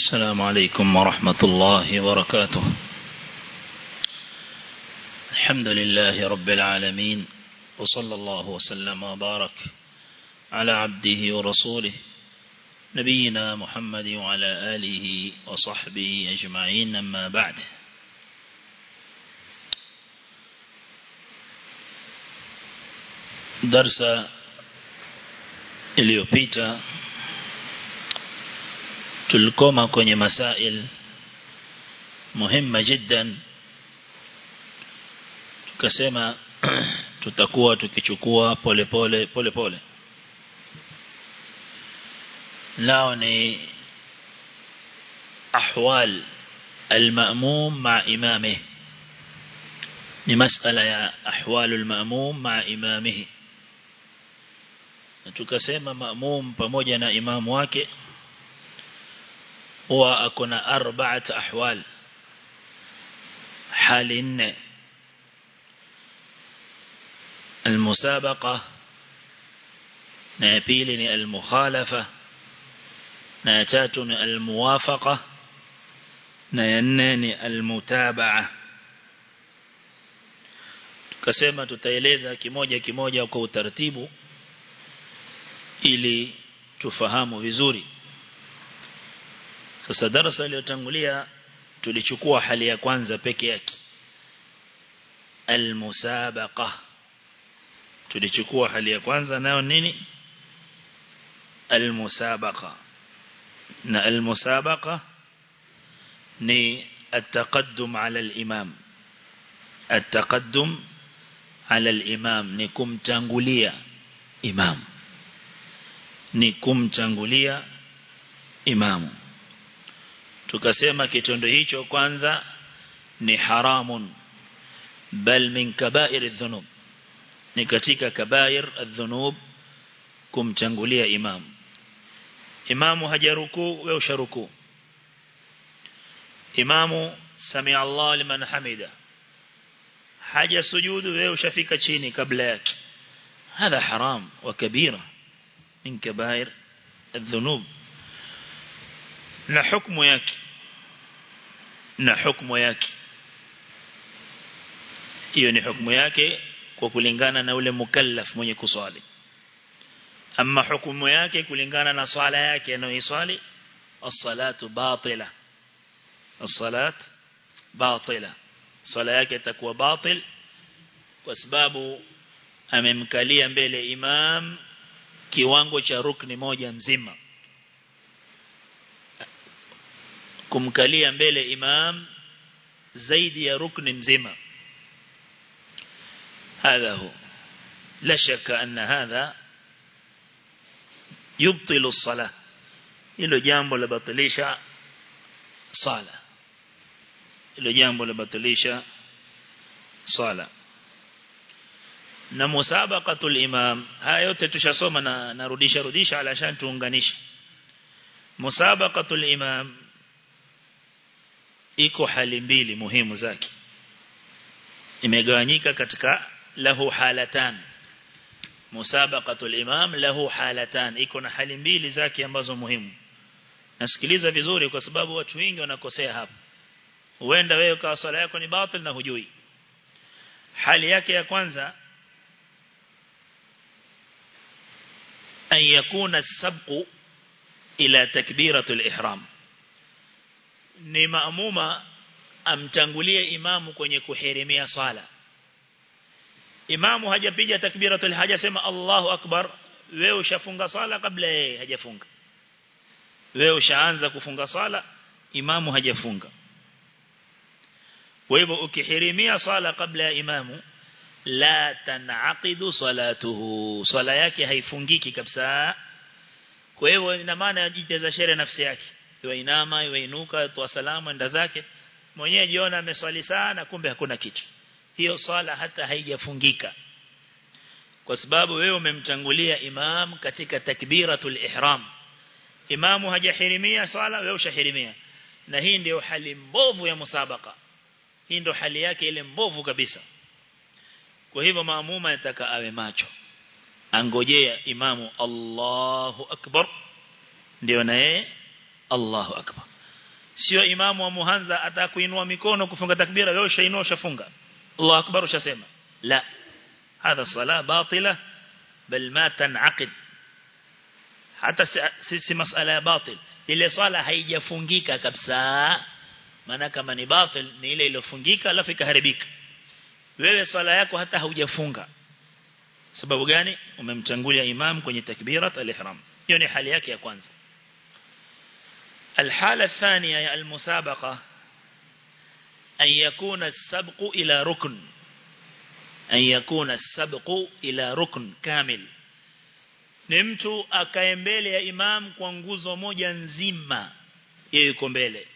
السلام عليكم ورحمة الله وبركاته الحمد لله رب العالمين وصلى الله وسلم وبارك على عبده ورسوله نبينا محمد وعلى آله وصحبه أجمعين أما بعد درس iliyopita tulikoma kwenye masail muhimma jiddan tukasema tutakuwa tukichukua pole pole pole pole nao ni ahwal المأموم مع إمامه ni masala ya ahwalul ma'mum ma imamihi tukasema ma'mum pamoja na imamu wake huwa akona arba'at ahwal hali nne المسابقة na ya pili ni al-mukhalafa na ya tatu ni al-muwafaqa na ya nne ni al-mutaba'a tukasema tutaeleza kimoja kimoja kwa utaratibu ili tufahamu vizuri sasa darasa iliyotangulia tulichukua hali ya kwanza peke yake al-musabaqa tulichukua hali ya kwanza nayo nini al-musabaqa na al-musabaqa ni التقدم على الإمام التقدم على الإمام ni kumtangulia imam ni kumtangulia imamu tukasema kitendo hicho kwanza ni haramun bal min kabair adh-dhunub ni katika kabair adh-dhunub kumtangulia imam imamu hajaruku wewe usharuku imamu sami Allah liman hamida haja sujudu wewe ushafika chini kabla yake هذا حرام وكبيرة من كبائر الذنوب na hukumu yake na hukumu yake hiyo ni hukumu yake kwa kulingana na ule mukallaf mwenye kuswali ama hukumu yake kulingana na swala yake anayoiswali as-salatu batila as-salat batila swala yake itakuwa batil kwa sababu amemkalia mbele imam kiwango cha rukni moja mzima kumkalia mbele imam zaidi ya rukni mzima هذا هو لا شك أن هذا يبطل الصلاة إلو جامبو لبطليشا صلاة إلو جامبو لبطليشا صلاة na musabaqatul imam haya yote tushasoma na narudisha rudisha alashan tuunganisha musabaqatul imam iko hali mbili muhimu zake imegawanyika katika lahu halatan musabaqatul imam lahu halatan iko na hali mbili zake ambazo muhimu nasikiliza vizuri kwa sababu watu wengi wanakosea hapa huenda wewe kwa swala yako ni batil na hujui hali yake ya kwanza أن يكون السبق إلى تكبيرة الإحرام ni maamuma amtangulie imamu kwenye kuhirimia swala imamu hajapiga takbiratul hajasema Allahu akbar wewe ushafunga swala kabla yeye hajafunga wewe ushaanza kufunga swala imamu hajafunga kwa hivyo ukihirimia swala kabla ya imamu la tanaqidu salatuhu swala yake haifungiki kabisa kwa hivyo ina maana ajiteza shere nafsi yake iwe inama iwe inuka toa salamu enda zake mwenyewe jiona ameswali sana kumbe hakuna kitu hiyo swala hata haijafungika kwa sababu wewe umemtangulia imam katika takbiratul ihram imamu hajahirimia swala wewe ushahirimia na hii ndio hali mbovu ya musabaka hii ndio hali yake ile mbovu kabisa kwa hivyo maamuma anataka awe macho angojea imamu Allahu akbar ndio na yeye Allahu akbar sio imamu wa muhanza atakuinua mikono kufunga takbira wewe ushainua ushafunga Allahu akbar ushasema la hadha sala batila bal ma tanaqid hata si, si masala ya batil ile swala haijafungika kabisa maana kama ni batil ni ile iliyofungika alafu ikaharibika wewe swala yako hata haujafunga sababu gani umemtangulia imam kwenye takbirat al-ihram hiyo ni hali yake ya kwanza الحالة الثانية يا المسابقة أن يكون السبق إلى ركن أن يكون السبق إلى ركن كامل ni mtu akae mbele ya imam kwa nguzo moja nzima yeye yuko mbele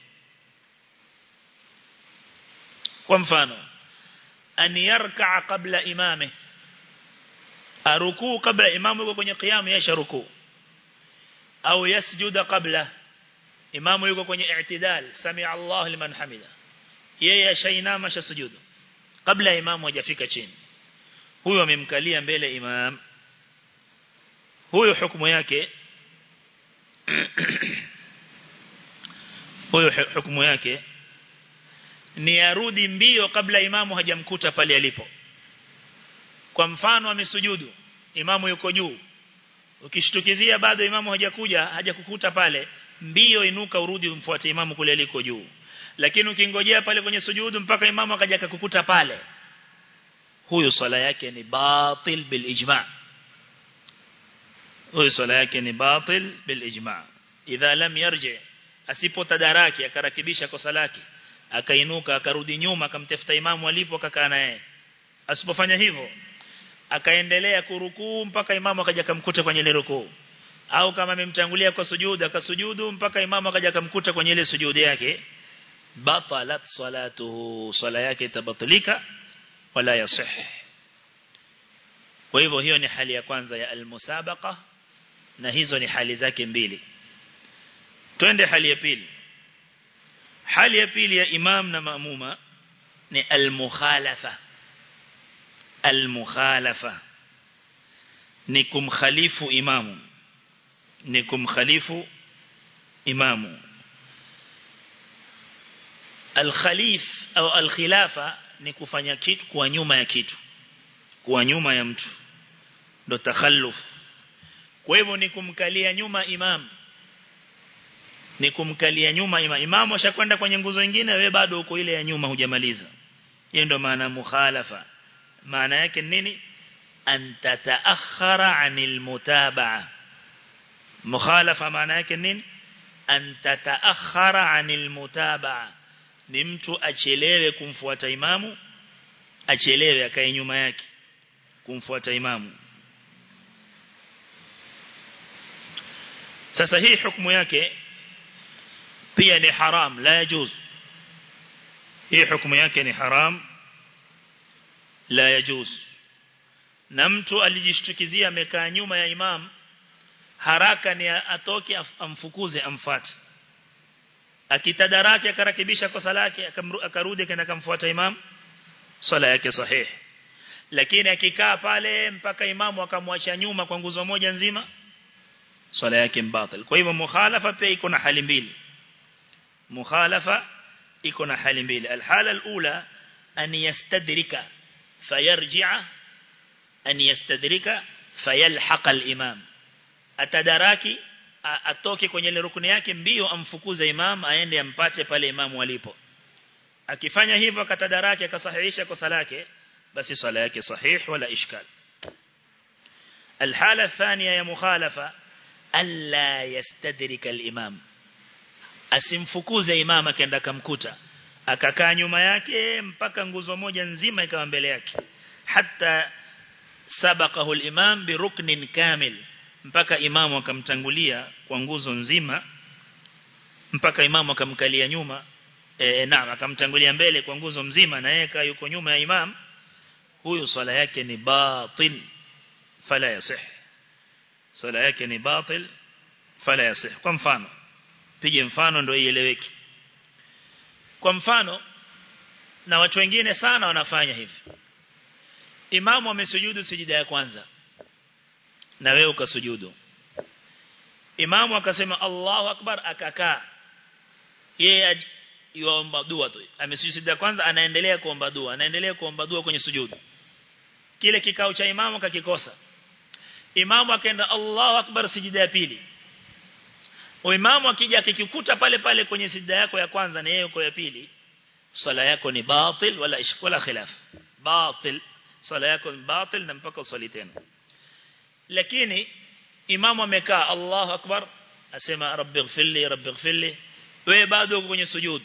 kwa mfano an yarka kabla imame arukuu kabla imamu yuko kwenye qiyamu yasha rukuu au yasjuda kabla imamu yuko kwenye i'tidal sami Allah liman hamida yeye ashainama shasujudu kabla imamu hajafika chini huyo amemkalia mbele imam huyo hukumu yake huyo hukumu yake ni arudi mbio kabla imamu hajamkuta pale alipo kwa mfano amesujudu imamu yuko juu ukishtukizia bado imamu hajakuja hajakukuta pale mbio inuka urudi umfuate imamu kule aliko juu lakini ukingojea pale kwenye sujudu mpaka imamu akaja kukukuta pale huyo swala yake ni batil bil ijma' huyo swala yake ni batil bil ijma' idha lam yarji asipotadaraki akarakibisha kosa lake akainuka akarudi nyuma akamtafuta imamu alipo akakaa naye asipofanya hivyo akaendelea kurukuu mpaka imamu akaja kumkuta kwenye ile rukuu au kama amemtangulia kwa sujudu akasujudu mpaka imamu akaja kumkuta kwenye ile sujudu yake batalat salatuhu sala yake tabatilika wala yasih kwa hivyo hiyo ni hali ya kwanza ya almusabaqa na hizo ni hali zake mbili twende hali ya pili hali ya pili ya imam na maamuma ni almukhalafa almukhalafa ni kumkhalifu imamu ni kumkhalifu imamu alkhalif au alkhilafa ni kufanya kitu kwa nyuma ya kitu kwa nyuma ya mtu ndo takhalluf kwa hivyo ni kumkalia nyuma imam ni kumkalia nyuma imam imamu ashakwenda kwenye nguzo nyingine wewe bado uko ile ya nyuma hujamaliza hiyo ndo maana mukhalafa maana yake nini an tataakhara anil mutabaa mukhalafa maana yake nini an tataakhara anil mutabaa ni mtu achelewe kumfuata imamu achelewe akae nyuma yake kumfuata imamu sasa hii hukumu yake pia ni haram la yajuz hii hukumu yake ni haram la yajuz na mtu alijishtukizia amekaa nyuma ya imam haraka ni atoke amfukuze amfuate akitadaraki akarakibisha kosa lake akarudi akaenda kumfuata imam swala yake sahihi lakini akikaa pale mpaka imamu akamwacha nyuma kwa nguzo moja nzima swala yake mbatil kwa hivyo mukhalafa pia iko na hali mbili mukhalafa iko na hali mbili alhala alula an yastadrika fayarji'a an yastadrika fayalhaqa alimam atadaraki atoke kwenye ile rukuni yake mbio amfukuze imam aende ampate pale imamu alipo akifanya hivyo akatadaraki akasahihisha kosa lake basi swala yake sahih wala ishkal الحالة الثانية يا مخالفة ألا يستدرك الإمام asimfukuze imam akaenda kamkuta akakaa nyuma yake mpaka nguzo moja nzima ikawa mbele yake hata sabaqahu al-imam bi ruknin kamil mpaka imamu akamtangulia kwa nguzo nzima mpaka imamu akamkalia nyuma e, naam akamtangulia mbele kwa nguzo mzima na yeye yuko nyuma ya imam huyo swala yake ni batil fala yasih swala yake ni batil fala yasih kwa mfano pige mfano ndio ieleweke kwa mfano na watu wengine sana wanafanya hivi imamu amesujudu sijida ya kwanza na wewe ukasujudu imamu akasema Allahu akbar akakaa yeye yuomba dua tu amesujudi kwanza anaendelea kuomba dua anaendelea kuomba dua kwenye sujudu kile kikao cha imamu kakikosa imamu akaenda Allahu akbar sijida ya pili imamu akija akikukuta pale pale kwenye sijida yako ya kwanza na yeye yuko ya pili sala yako ni batil wala ishk wala khilaf batil sala yako ni batil na mpaka usali tena lakini imamu amekaa Allahu akbar asema rabbi ighfirli rabbi ighfirli wewe bado uko kwenye sujud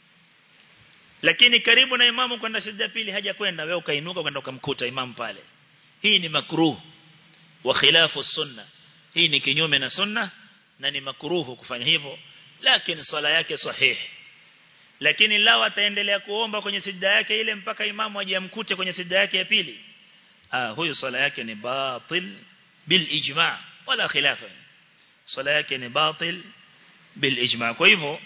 lakini karibu na imamu kwenda sijda pili haja kwenda wewe ukainuka kwenda ukamkuta imamu pale hii ni makruh wa khilafu sunna hii ni kinyume na sunna na ni makruhu kufanya hivyo lakini swala yake sahihi lakini lao ataendelea kuomba kwenye sijda yake ile mpaka imamu aje amkute kwenye sijda yake ya pili ah huyu swala yake ni batil bil ijma' wala khilafa swala yake ni batil bil ijma' kwa hivyo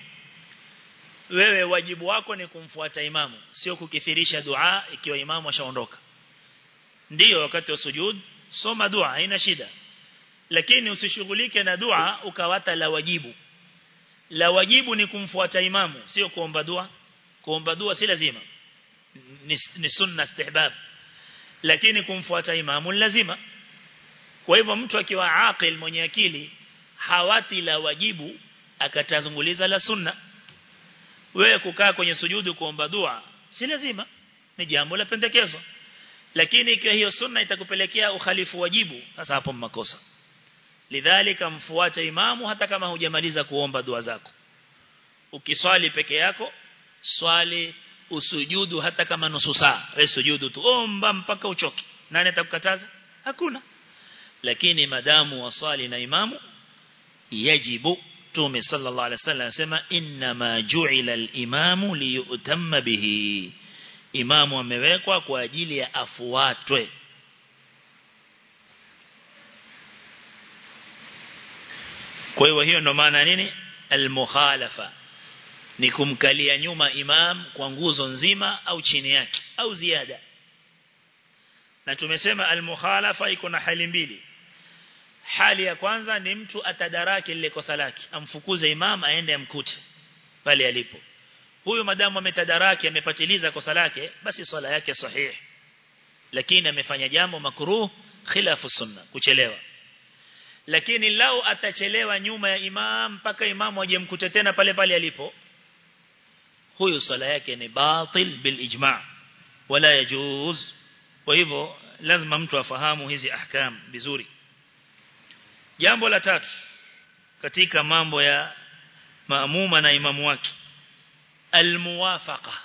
wewe wajibu wako ni kumfuata imamu sio kukithirisha dua ikiwa imamu ashaondoka ndiyo wakati wa sujud soma dua haina shida lakini usishughulike na dua ukawata la wajibu la wajibu ni kumfuata imamu sio kuomba dua kuomba dua si lazima ni, ni sunna istihbab lakini kumfuata imamu lazima kwa hivyo mtu akiwa aqil mwenye akili hawati la wajibu akatazunguliza la sunna wewe kukaa kwenye sujudu kuomba dua si lazima ni jambo la pendekezo lakini ikiwa hiyo sunna itakupelekea ukhalifu wajibu sasa hapo makosa lidhalika mfuate imamu hata kama hujamaliza kuomba dua zako ukiswali peke yako swali usujudu hata kama nusu saa wewe sujudu tu omba mpaka uchoke nani atakukataza hakuna lakini madamu wasali na imamu yajibu tume sallallahu alaihi wasallam anasema inna ma ju'ila al-imamu liyutamma bihi imamu amewekwa kwa ajili ya afuatwe kwa hiyo hiyo ndo maana nini al-mukhalafa ni kumkalia nyuma imam kwa nguzo nzima au chini yake au ziada na tumesema al-mukhalafa iko na hali mbili hali ya kwanza ni mtu atadaraki lile kosa lake amfukuze imam aende amkute pale alipo huyu madamu ametadaraki amepatiliza kosa lake basi swala yake sahihi lakini amefanya jambo makruh khilafu sunna kuchelewa lakini lau atachelewa nyuma ya imam mpaka imamu aje mkute tena pale pale alipo huyu swala yake ni batil bil ijma' wala yajuz kwa hivyo lazima mtu afahamu hizi ahkam vizuri jambo la tatu katika mambo ya maamuma na imamu wake almuwafaqa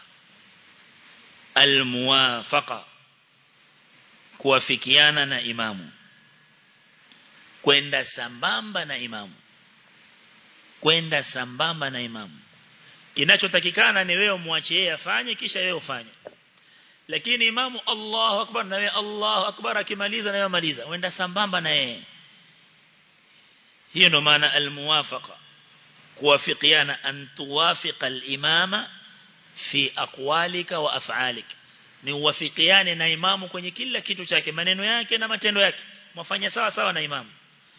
almuwafaqa kuwafikiana na imamu kwenda sambamba na imamu kwenda sambamba na imamu kinachotakikana ni wewe muache yeye afanye kisha wewe ufanye lakini imamu Allahu akbar na wewe Allahu akbar akimaliza na wewe maliza wenda sambamba na yeye hiyo ndo maana almuwafaqa kuwafikiana an tuwafiqa al-imama fi aqwalika wa af'alik ni uwafikiane na imamu kwenye kila kitu chake maneno yake na matendo yake mwafanya sawa sawa na imamu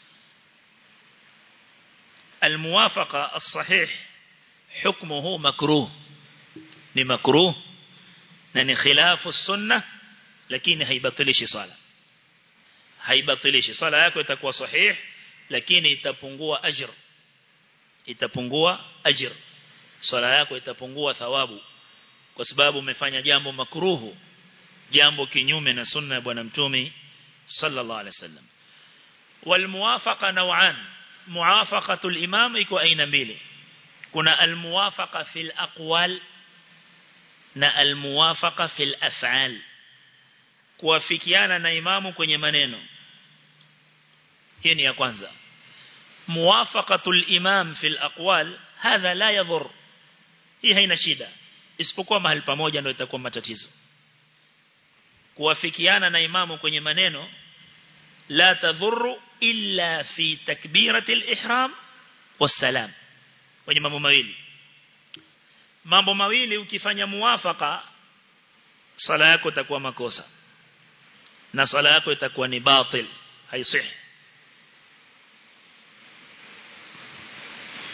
الموافقة الصحيح حكمه مكروه ni makruh na ni khilafu sunna lakini haibatilishi sala haibatilishi sala yako itakuwa sahih lakini itapungua ajr itapungua ajr sala yako itapungua thawabu kwa sababu umefanya jambo makruhu jambo kinyume na sunna ya bwana mtume sallallahu alaihi wasallam walmuwafaqa naw'an muwafaqatul imam iko aina mbili kuna almuwafaqa fil aqwal na almuwafaqa fil af'al kuwafikiana na imamu kwenye maneno hii ni ya kwanza muwafaqatul imam fil aqwal hadha la yadhur hii haina shida isipokuwa mahali pamoja ndio itakuwa matatizo kuwafikiana na imamu kwenye maneno la tadhuru illa fi takbirati al-ihram was-salam kwenye mambo mawili mambo mawili ukifanya muwafaka sala yako itakuwa makosa na sala yako itakuwa ni batil haisihi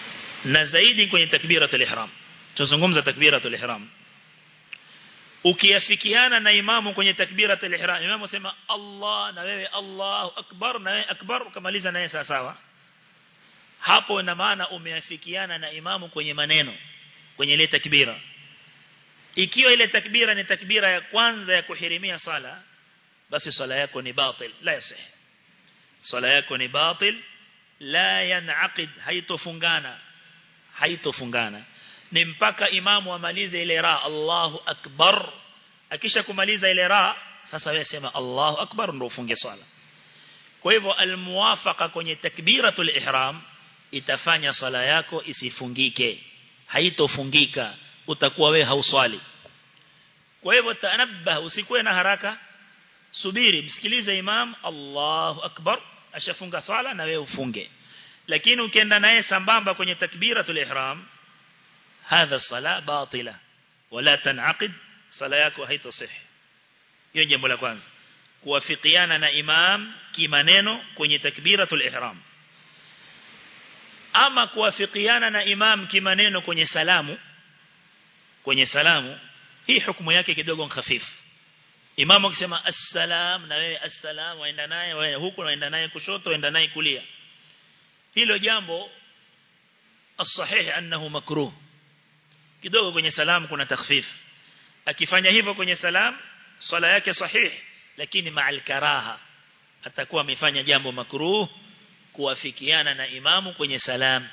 na zaidi kwenye takbiratul ihram tuzungumza takbiratul ihram ukiafikiana na imamu kwenye takbiratul ihram imamu sema Allah na wewe Allahu akbar na wewe akbar ukamaliza naye sawa sawa hapo ina maana umeafikiana na imamu kwenye maneno kwenye ile takbira ikiwa ile takbira ni takbira ya kwanza ya kuhirimia sala basi sala yako ni batil la yasih sala yako ni batil la yanaqid haitofungana haitofungana ni mpaka imamu amalize ile ra Allahu akbar akisha kumaliza ile ra sasa wewe sema Allahu akbar ndio ufunge swala kwa hivyo almuwafaqa kwenye takbiratul ihram itafanya swala yako isifungike haitofungika utakuwa wewe hauswali kwa hivyo tanabah usikuwe na haraka subiri msikilize imam Allahu akbar ashafunga swala na wewe ufunge lakini ukienda naye sambamba kwenye takbiratul ihram hadha sala batila wala tanaqid sala yako haitasih hiyo jambo la kwanza kuwafikiana na imam kimaneno kwenye takbiratul ihram ama kuwafikiana na imam kimaneno kwenye salamu kwenye salamu hii hukumu yake kidogo hafifu imamu akisema assalam na wewe assalam waenda naye wewe huku waenda naye kushoto waenda naye kulia hilo jambo as-sahih annahu makruh kidogo kwenye salam kuna takhfif akifanya hivyo kwenye salam swala yake sahih lakini ma'al karaha atakuwa amefanya jambo makruh kuwafikiana na imamu kwenye salam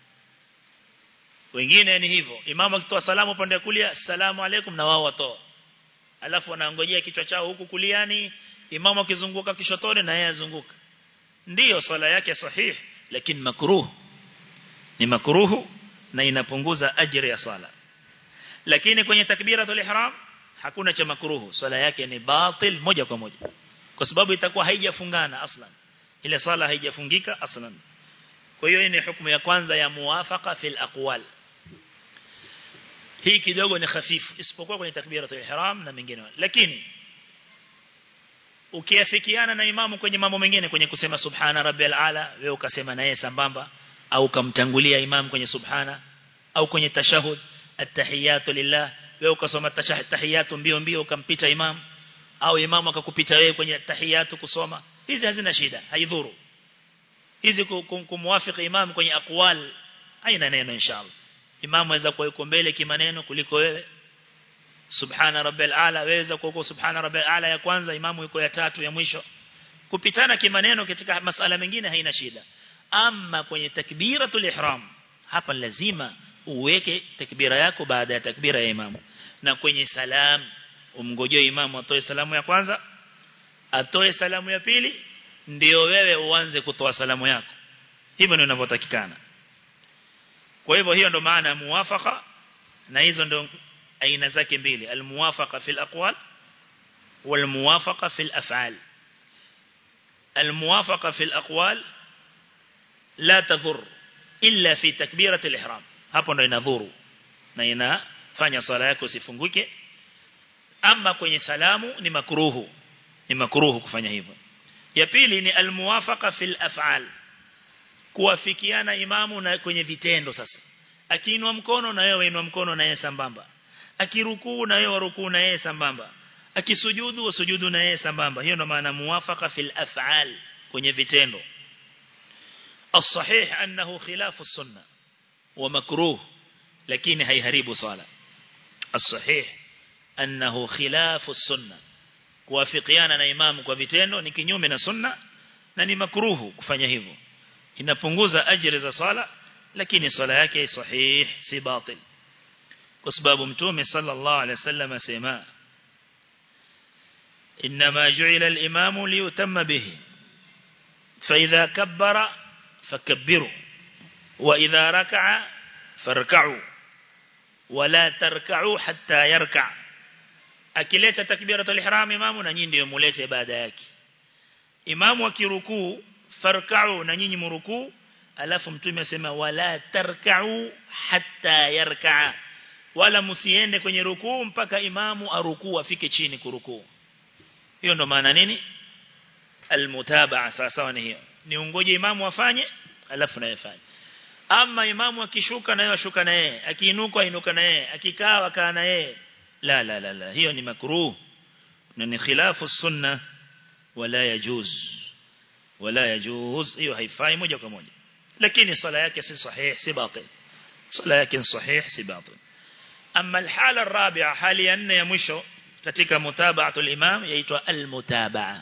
wengine ni hivyo imamu akitoa salamu upande wa kulia assalamu alaikum na wao watoa alafu wanaongojea kichwa chao huku kuliani imamu akizunguka kishotoni na yeye azunguka ndiyo swala yake sahih lakini makruh ni makruhu na inapunguza ajira ya swala lakini kwenye takbiratul ihram hakuna cha makruhu swala yake ni batil moja kwa moja kwa sababu itakuwa haijafungana aslan ile swala haijafungika aslan kwa hiyo ni hukumu ya kwanza ya muwafaqa fil aqwal hii kidogo ni hafifu isipokuwa kwenye takbiratul ihram na mengine lakini ukiafikiana na imamu kwenye mambo mengine kwenye kusema subhana rabbil ala wewe ukasema naye sambamba au ukamtangulia imam kwenye subhana au kwenye tashahud attahiyatu lillah wewe ukasoma tashahud tahiyatu mbio mbio ukampita imam au imam akakupita wewe kwenye tahiyatu kusoma hizi hazina shida haidhuru hizi kumwafiki imam kwenye aqwal haina neno inshallah imam aweza kuwa yuko mbele kimaneno kuliko wewe subhana rabbil ala waweza kuwa subhana rabbil ala ya kwanza imamu yuko ya tatu ya mwisho kupitana kimaneno katika masala mengine haina shida ama kwenye takbiratul ihram hapa lazima uweke takbira yako baada ya takbira ya imamu na kwenye salam umngojee imamu atoe salamu ya kwanza atoe salamu ya pili ndio wewe uanze kutoa salamu yako hivyo ndio inavyotakikana kwa hivyo hiyo ndo maana ya muwafaqa na hizo ndo aina zake mbili almuwafaqa fil aqwal والموافقة في الأفعال الموافقة في الأقوال لا تضر إلا في تكبيرة الإحرام hapo ndo inadhuru na inafanya swala yako isifunguke ama kwenye salamu ni makruhu ni makruhu kufanya hivyo ya pili ni almuwafaqa fil af'al kuwafikiana imamu na kwenye vitendo sasa akiinua mkono na wewe inua mkono na yeye sambamba akirukuu na wewe rukuu na yeye sambamba akisujudu usujudu na yeye sambamba hiyo ndo maana muwafaqa fil af'al kwenye vitendo الصحيح أنه خلاف السنة ومكروه لكن هيهريب صلاة الصحيح أنه خلاف السنة kuwafikiana na imamu kwa vitendo ni kinyume na sunna na ni makruhu kufanya hivyo inapunguza ajira za swala lakini swala yake sahih si batil kwa sababu mtume sallallahu alaihi wasallam asema inma ju'ila al-imamu liyutamma bihi fa idha kabbara fakabbiru wa idha raka'a farka'u wala tarka'u hatta yarka' akileta takbiratul ihram imamu na nyinyi ndio mulete baada yake imamu akirukuu farka'u na nyinyi murukuu alafu mtume asema wala tarka'u hatta yarka' wala msiende kwenye rukuu mpaka imamu arukuu afike chini kurukuu hiyo ndo maana nini almutabaa sawa sawa ni hiyo ni ungoje imamu afanye alafu naye fanye ama imamu akishuka naye ashuka na yeye akiinuka inuka na yeye akikaa wakaa na yeye la la la la hiyo ni makruh na ni khilafu sunna wala yajuz wala yajuz hiyo haifai moja kwa moja lakini sala yake si sahih si batil sala yake sahih si batil amma alhala الرابعه hali ya nne ya mwisho katika mutaba'atul imam yaitwa almutabaa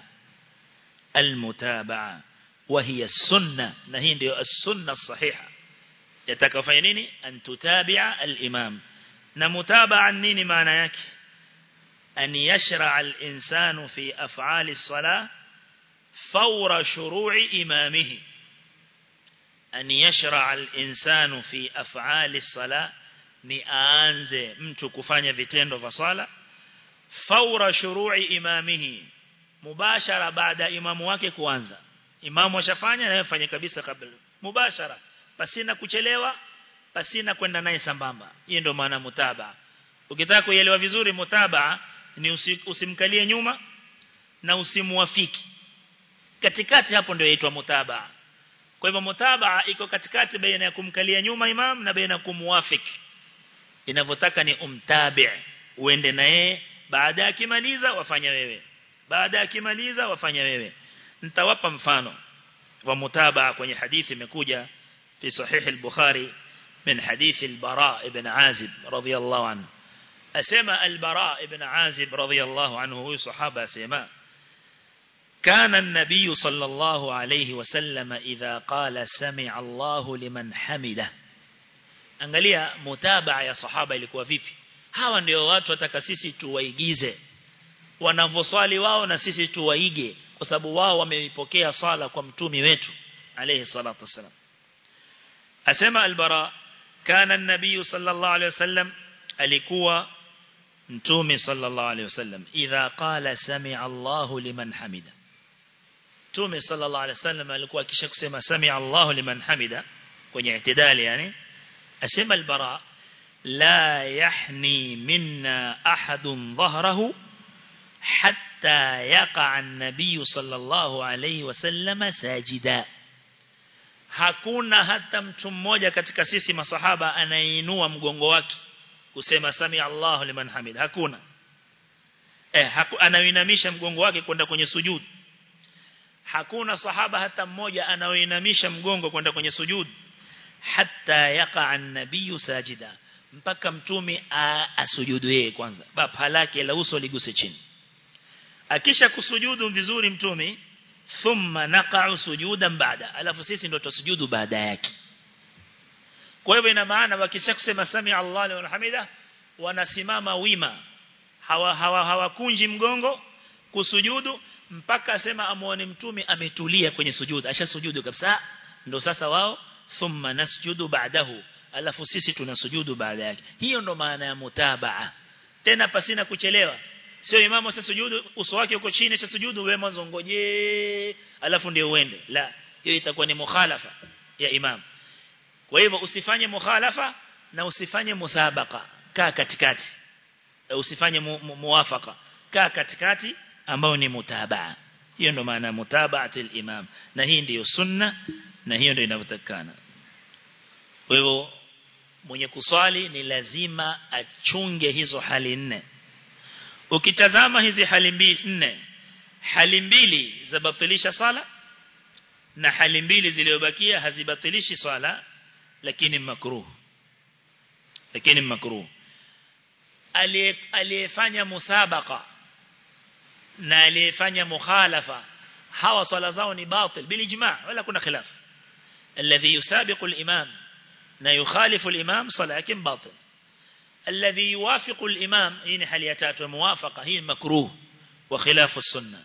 almutabaa وهي السنة نهي ndio السنة الصحيحة yatakafanya nini an tutabi'a al-imam na mutabaa nini maana yake an yashra' al-insanu fi af'ali as-salah fawra shuru'i imamihi an yashra' al-insanu fi af'ali as-salah ni aanze mtu kufanya vitendo vya sala fawra shuru'i imamihi mubashara baada imamu wake kuanza imamu ashafanya na yeye kabisa kabla mubashara pasina kuchelewa pasina kwenda naye sambamba hiyo ndio maana mutaba ukitaka kuelewa vizuri mutaba ni usi, usimkalie nyuma na usimuafiki katikati hapo ndio inaitwa mutaba kwa hivyo mutaba iko katikati baina ya kumkalia nyuma imam na baina ya kumuafiki inavyotaka ni umtabi uende na yeye baada ya kimaliza wafanya wewe baada ya kimaliza wafanya wewe nitawapa mfano wa mutaba kwenye hadithi imekuja في صحيح البخاري من حديث البراء بن عازب رضي الله عنه أسمى البراء بن عازب رضي الله عنه هو صحابة أسمى كان النبي صلى الله عليه وسلم إذا قال سمع الله لمن حمده angalia mutabaa ya sahaba ilikuwa vipi hawa ndio watu wataka sisi tuwaigize wanavoswali wao na sisi tuwaige kwa sababu wao wameipokea sala kwa mtumi wetu alayhi salatu wasalam asema albara kana an-nabiy sallallahu alayhi wasallam alikuwa mtume sallallahu alayhi wasallam idha qala sami'a Allahu liman hamida mtume sallallahu alayhi wasallam alikuwa kisha kusema sami'a Allahu liman hamida kwenye itidali yani asema albara la yahni minna ahadun dhahrahu hatta yaqa an-nabiy sallallahu alayhi wasallam sajida hakuna hata mtu mmoja katika sisi masahaba anayeinua mgongo wake kusema sami Allahu liman hamid hakuna eh haku, anaoinamisha mgongo wake kwenda kwenye sujud hakuna sahaba hata mmoja anaoinamisha mgongo kwenda kwenye sujud hatta yaqa an-nabiy sajida mpaka mtume asujudu yeye kwanza bapa lake la uso liguse chini akisha kusujudu vizuri mtume thumma naqa'u sujudan ba'da alafu sisi ndo tusujudu baada yake kwa hivyo ina maana wakisha kusema sami Allah liman hamida wanasimama wima hawa hawa hawakunji mgongo kusujudu mpaka asema amuone mtume ametulia kwenye sujudu ashasujudu kabisa ndo sasa wao thumma nasjudu ba'dahu alafu sisi tunasujudu baada yake hiyo ndo maana ya mutabaa tena pasina kuchelewa sio imamu sasa sujudu uso wake uko chini sasa sujudu wewe mwanzo ngoje alafu ndio uende la hiyo itakuwa ni mukhalafa ya imam kwa hivyo usifanye mukhalafa na usifanye musabaka kaa katikati usifanye mu, mu, muwafaka kaa katikati ambao ni mutabaa hiyo ndo maana mutabaatil imam na hii ndiyo sunna na hiyo ndio inavyotakana kwa hivyo mwenye kuswali ni lazima achunge hizo hali nne ukitazama hizi hali mbili nne hali mbili zabatilisha sala na hali mbili zilizobakia hazibatilishi swala lakini makruh lakini makruh aliyefanya musabaka na aliyefanya mukhalafa hawa swala zao ni batil bilijma wala kuna khilaf alladhi yusabiqu al-imam na yukhalifu al-imam swala yake batil الذي يوافق الإمام هنا حالياتات وموافقة هي مكروه وخلاف السنة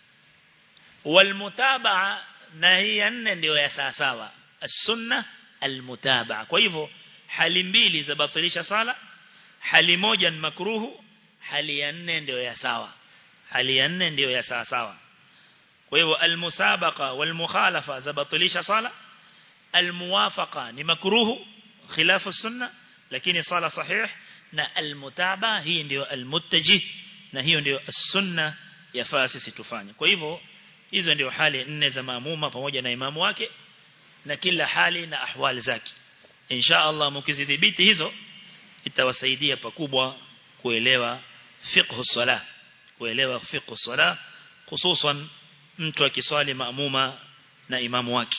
والمتابعة نهي ndio ya sawa السنة المتابعة kwa hivyo hali mbili za batilisha sala hali moja ni makruhu hali ya nne ndio ya sawa hali ya nne ndio ya sawa sawa kwa hivyo almusabaqa walmukhalafa za batilisha sala almuwafaqa ni makruhu khilafu sunna lakini sala sahih na almutaba hii ndio almuttajih na hiyo ndio sunna yafaa sisi tufanye kwa hivyo hizo ndio hali nne za maamuma pamoja na imamu wake na kila hali na ahwali zake insha Allah mkizidhibiti hizo itawasaidia pakubwa kuelewa fiqh salah kuelewa fiqh salah hususan mtu akiswali maamuma na imamu wake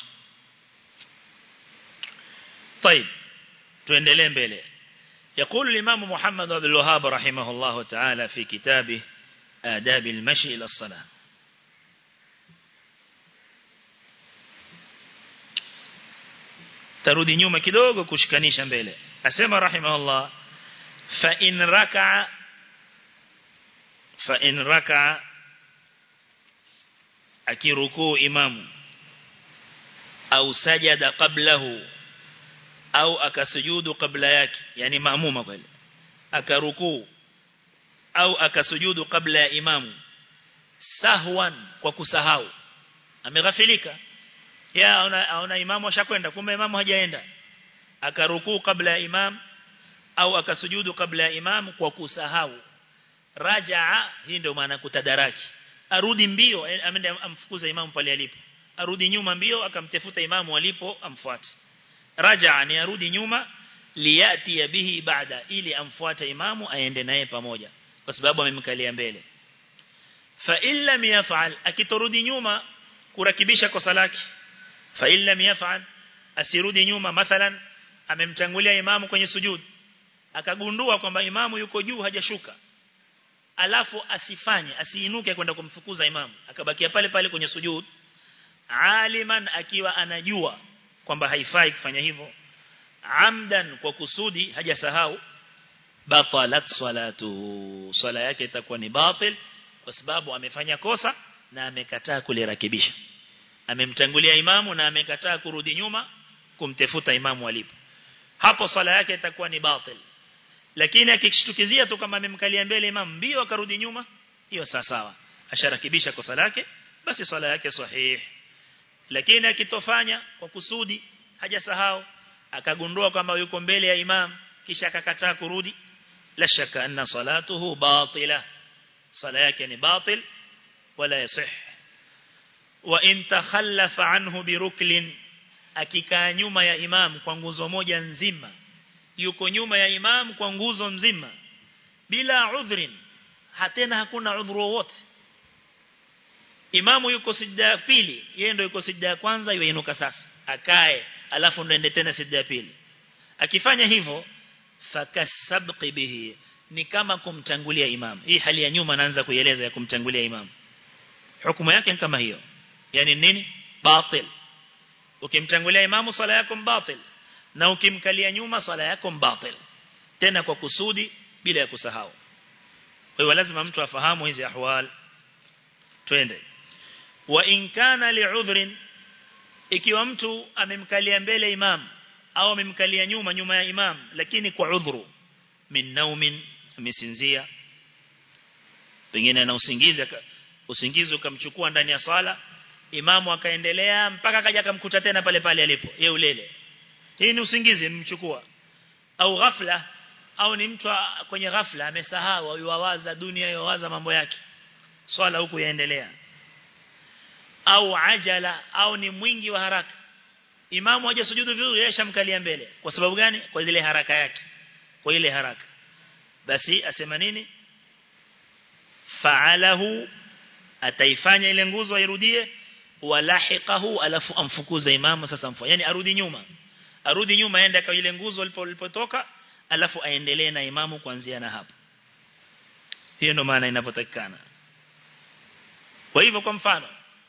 طيب tuendelee mbele يقول الإمام محمد عبد الوهاب رحمه الله تعالى في كتابه آداب المشي إلى الصلاة tarudi nyuma kidogo kushikanisha mbele asema rahimahullah fa in raka'a fa in raka'a akirukuu imamu au sajada qablahu au akasujudu kabla yake yani maamuma pale akarukuu au akasujudu kabla ya imamu sahwan kwa kusahau ameghafilika ya aona, aona imamu ashakwenda kumbe imamu hajaenda akarukuu kabla ya imam au akasujudu kabla ya imam kwa kusahau rajaa hii ndio maana kutadaraki arudi mbio amende amfukuza imamu pale alipo arudi nyuma mbio akamtafuta imamu alipo amfuate rajaa ni arudi nyuma liyati bihi baada ili amfuate imamu aende naye pamoja kwa sababu amemkalia mbele fa illa yaf'al akitorudi nyuma kurakibisha kosa lake fa illa yaf'al asirudi nyuma mathalan amemtangulia imamu kwenye sujud akagundua kwamba imamu yuko juu hajashuka alafu asifanye asiinuke kwenda kumfukuza imamu akabakia pale pale kwenye sujud aliman akiwa anajua kwamba haifai kufanya hivyo amdan kwa kusudi hajasahau batalat salatu sala yake itakuwa ni batil kwa sababu amefanya kosa na amekataa kulirakibisha amemtangulia imamu na amekataa kurudi nyuma kumtefuta imamu alipo hapo sala yake itakuwa ni batil lakini akishtukizia tu kama amemkalia mbele imamu mbio akarudi nyuma hiyo sawa sawa asharakibisha kosa lake basi swala yake sahihi lakini akitofanya kwa kusudi hajasahau akagundua kwamba yuko mbele ya imam kisha akakataa kurudi la shaka anna salatuhu batila sala yake ni batil wala yasih wa in takhallafa anhu biruklin akikaa nyuma ya imam kwa nguzo moja nzima yuko nyuma ya imam kwa nguzo nzima bila udhrin hatena hakuna udhuru wowote imamu yuko sijda ya pili yeye ndio yuko sijda ya kwanza yuinuka sasa akae alafu ndo ende tena sijda ya pili akifanya hivyo fakasabqi bihi ni kama kumtangulia imam hii hali ya nyuma naanza kuieleza ya kumtangulia imam hukumu yake ni kama hiyo yani nini batil ukimtangulia imamu sala yako batil na ukimkalia nyuma sala yako batil tena kwa kusudi bila ya kusahau kwa hiyo lazima mtu afahamu hizi ahwal twende wa in kana li'udhrin ikiwa mtu amemkalia mbele imam au amemkalia nyuma nyuma ya imam lakini kwa udhuru min naumin amesinzia pengine ana usingizi usingizi ukamchukua ndani ya sala imamu akaendelea mpaka kaja akamkuta tena pale pale alipo yeye ulele hii ni usingizi mmchukua au ghafla au ni mtu kwenye ghafla amesahau yuwawaza dunia yuwawaza mambo yake swala huku yaendelea au ajala au ni mwingi wa haraka imamu hajasujudu vizuri yeye shamkalia mbele kwa sababu gani kwa ile haraka yake kwa ile haraka basi asema nini fa'alahu ataifanya ile nguzo airudie walahiqahu alafu amfukuza imamu sasa mfanye yani arudi nyuma arudi nyuma aende kwa ile nguzo ilipotoka alafu aendelee na imamu kuanzia na hapo hiyo ndo maana inapotakikana kwa hivyo kwa mfano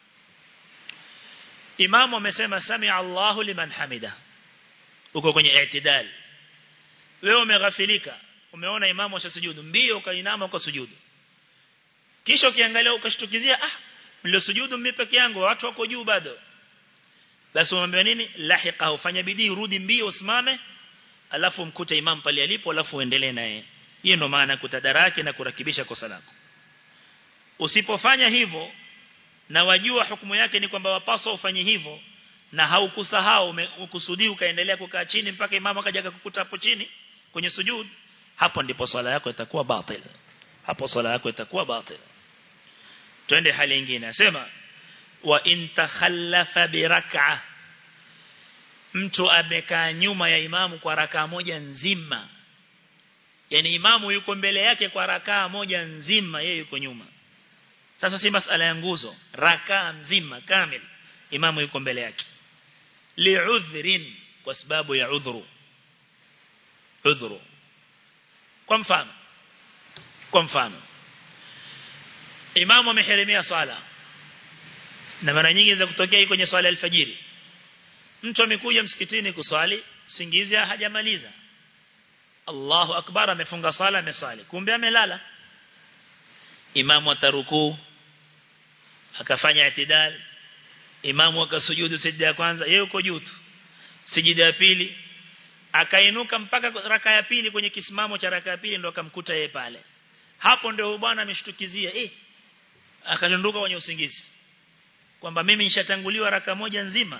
imamu amesema sami Allahu liman hamida uko kwenye i'tidal wewe umeghafilika umeona imamu ashasujudu mbio ukainama ukasujudu kisha ukiangalia ukashtukizia ah mlio sujudu mimi peke yangu watu wako juu bado basi umwambia nini lahiqa ufanya bidii rudi mbio usimame alafu mkute imam pale alipo alafu uendelee naye hiyo ndo maana kutadaraki na kurakibisha kosa lako usipofanya hivyo na wajua hukumu yake ni kwamba wapaswa ufanye hivyo na haukusahau ukusudi ukaendelea kukaa chini mpaka imamu akaja kukuta hapo chini kwenye sujud hapo ndipo swala yako itakuwa batil hapo swala yako itakuwa batil twende hali nyingine asema wa in takhallafa bi rak'a mtu amekaa nyuma ya imamu kwa rakaa moja nzima yani imamu yuko mbele yake kwa rakaa moja nzima yeye yuko nyuma sasa si masala ya nguzo rakaa mzima kamil imamu yuko mbele yake li'udhrin kwa sababu ya udhuru udhuru kwa mfano kwa mfano imamu amehirimia sala na mara nyingi za kutokea kwenye swala alfajiri mtu amekuja msikitini kuswali singizi hajamaliza Allahu akbar amefunga sala amesali kumbe amelala imamu ataruku akafanya itidal imamu akasujudu sijda ya kwanza yeye uko juu tu sijida ya pili akainuka mpaka raka ya pili kwenye kisimamo cha raka ya pili ndo akamkuta yeye pale hapo ndio bwana ameshtukizia eh akadondoka kwenye usingizi kwamba mimi nishatanguliwa raka moja nzima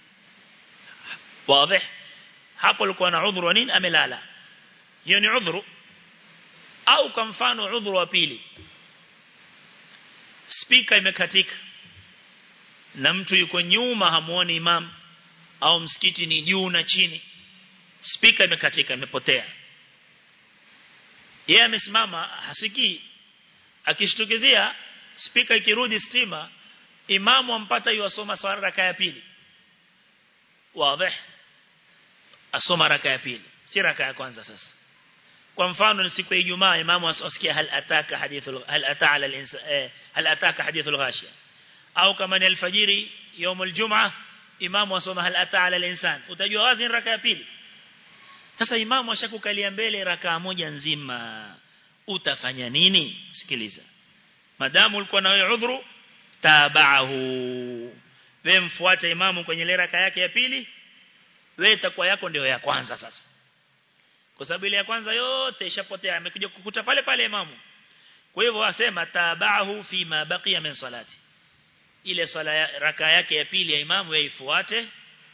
wazi hapo alikuwa na udhuru nini amelala hiyo ni udhuru au kwa mfano udhuru wa pili speaker imekatika na mtu yuko nyuma hamuoni imam au msikiti ni juu na chini speaker imekatika imepotea yeye amesimama hasikii akishtukizia speaker ikirudi stima imamu ampata yuasoma swala raka ya pili wazi asoma raka ya pili si raka ya kwanza sasa kwa mfano ni siku ya Ijumaa imamu asikia hal ataka hadithul hal ata ala al hal ataka hadithul ghashiya au kama ni alfajiri يوم الجمعه imamu asoma hal ata ala al-insan utajua wazi raka ya pili sasa imamu ashakukalia mbele raka moja nzima utafanya nini sikiliza madamu ulikuwa na wewe udhuru tabahu wewe mfuate imamu kwenye ile raka yake ya pili wewe itakuwa yako ndio ya kwanza sasa kwa sababu ile ya kwanza yote ishapotea amekuja kukuta pale pale imamu kwa hivyo wasema tabahu fi ma baqiya min salati ile sala ya, raka yake ya pili ya imamu wewe ifuate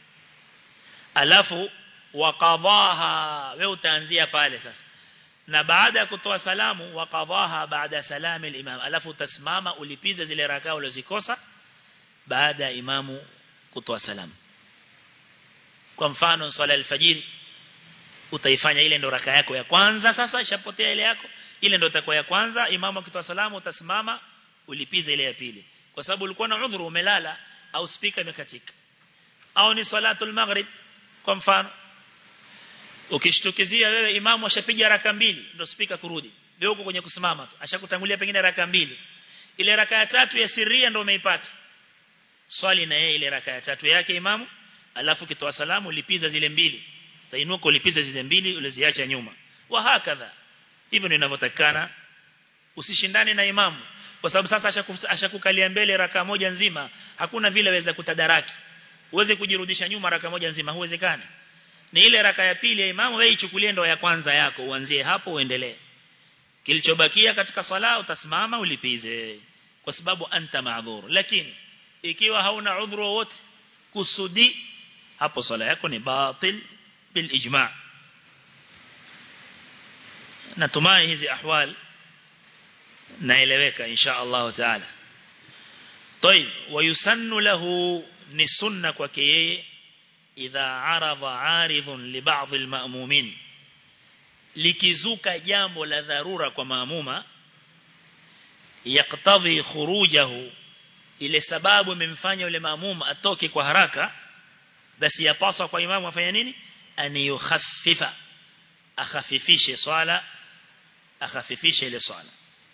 alafu waqadhaha wewe utaanzia pale sasa na baada ya kutoa salamu waqadhaha baada salami al-imam alafu utasimama ulipize zile rakaa ulizikosa baada ya imamu kutoa salamu kwa mfano swala al-fajr utaifanya ile ndo raka yako ya kwanza sasa ishapotea ile yako ile ndo itakuwa ya kwanza imamu akitoa salamu utasimama ulipize ile ya pili kwa sababu ulikuwa na udhuru umelala au speaker imekatika au ni salatul maghrib kwa mfano ukishtukizia wewe imamu ashapiga raka mbili ndio speaker kurudi wewe uko kwenye kusimama tu ashakutangulia pengine raka mbili ile raka ya tatu ya sirria ndio umeipata swali na yeye ile raka ya tatu yake imamu alafu kitoa salamu lipiza zile mbili tainuka ulipiza zile mbili uliziacha nyuma wa hakadha hivyo ndio inavyotakana usishindane na imamu kwa sababu sasa ashakukalia mbele raka moja nzima hakuna vile waweza kutadaraki uweze kujirudisha nyuma raka moja nzima huwezekani ni ile raka ya pili ya imamu wewe ichukulie ndo ya kwanza yako uanzie hapo uendelee kilichobakia katika sala utasimama ulipize kwa sababu anta maadhur lakini ikiwa hauna udhuru wote kusudi hapo sala yako ni batil bil ijma' natumai hizi ahwal naeleweka insha Allah taala طيب ويسن له ni sunna kwake yeye idha arada aridhun li ba'd alma'mumin likizuka jambo la dharura kwa maamuma yaktadhi khurujahu ile sababu imemfanya yule maamuma atoke kwa haraka basi yapaswa kwa imamu afanye nini an yukhaffifa akhafifishe swala akhafifishe ile swala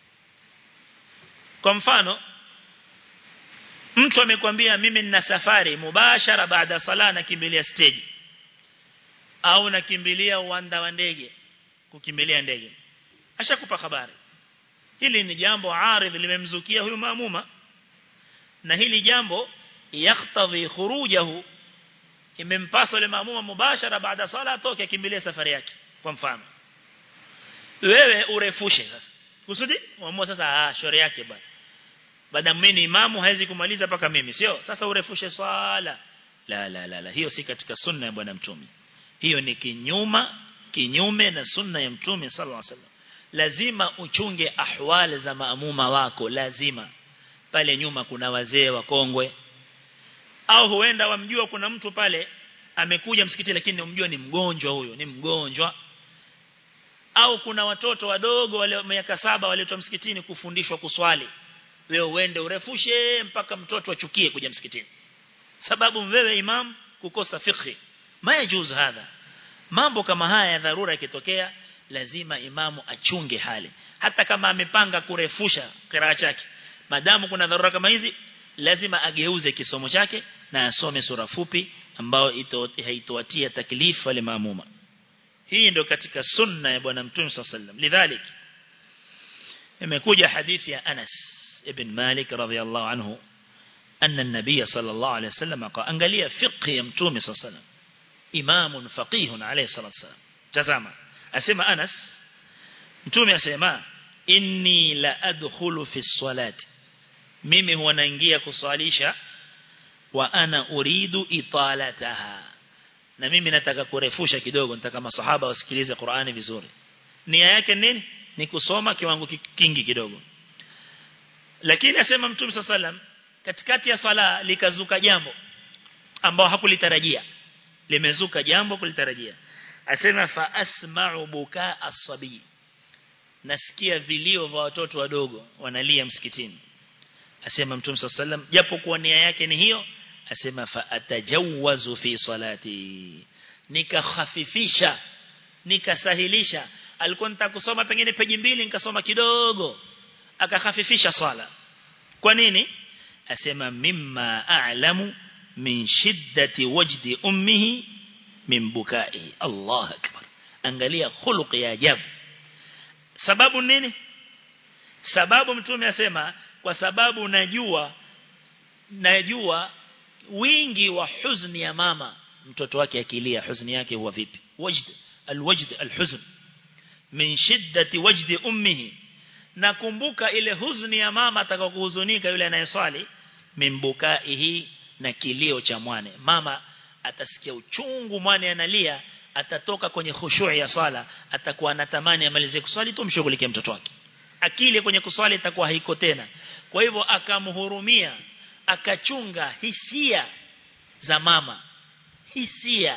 kwa mfano mtu amekwambia mimi nina safari mubashara baada sala nakimbilia stage au nakimbilia uwanda wa ndege kukimbilia ndege ashakupa habari hili ni jambo aridh limemzukia huyu maamuma na hili jambo yaktadhi khurujahu imempasa yule maamuma mubashara baada sala atoke akimbilie safari yake kwa mfano wewe urefushe sasa kusudi muamua sasa ah shauri yake bwana baada mimi imamu hawezi kumaliza paka mimi sio sasa urefushe swala la la la, la. hiyo si katika sunna ya bwana mtume hiyo ni kinyuma kinyume na sunna ya mtume sallallahu alaihi wasallam lazima uchunge ahwali za maamuma wako lazima pale nyuma kuna wazee wakongwe au huenda wamjua kuna mtu pale amekuja msikiti lakini umjua ni mgonjwa huyo ni mgonjwa au kuna watoto wadogo wale miaka saba waletwa msikitini kufundishwa kuswali wewe uende urefushe mpaka mtoto achukie kuja msikitini sababu wewe imam kukosa fikhi mayajuz hadha mambo kama haya ya dharura ikitokea lazima imamu achunge hali hata kama amepanga kurefusha kiraa chake madamu kuna dharura kama hizi lazima ageuze kisomo chake na asome sura fupi ambao haitoatia taklifu wale maamuma hii ndio katika sunna ya bwana mtume sallam lidhalik imekuja hadithi ya Anas ibn Malik radhiyallahu anhu anna an-nabiy sallallahu alayhi wasallam angalia fiqh ya mtume sallam imamun faqihun alayhi salatu wasallam tazama asema Anas mtume asema inni la adkhulu fi salati mimi huwa naingia kuswalisha wa ana uridu italataha na mimi nataka kurefusha kidogo nataka masahaba wasikilize Qur'ani vizuri nia yake nini ni kusoma kiwango kingi kidogo lakini asema mtume sallam katikati ya sala likazuka jambo ambao hakulitarajia limezuka jambo kulitarajia asema fa asma'u bukaa as-sabi nasikia vilio vya watoto wadogo wanalia msikitini asema mtume sallam japo kwa nia yake ni hiyo asema fa atajawazu fi salati nikakhafifisha nikasahilisha alikuwa nitakusoma pengine peji mbili nikasoma kidogo akakhafifisha swala kwa nini asema mimma a'lamu min shiddati wajdi ummihi min bukai Allah akbar angalia khuluq ya ajabu sababu nini sababu mtume asema kwa sababu najua najua wingi wa huzuni ya mama mtoto wake akilia huzuni yake huwa vipi wajd alwajd alhuzn min shiddati wajdi ummihi nakumbuka ile huzuni ya mama atakayokuhuzunika yule anayeswali mimbukaihi na kilio cha mwane mama atasikia uchungu mwane analia atatoka kwenye khushu' ya sala atakuwa anatamani amalize kuswali tu mshughulikie mtoto wake akili kwenye kuswali itakuwa haiko tena kwa hivyo akamhurumia akachunga hisia za mama hisia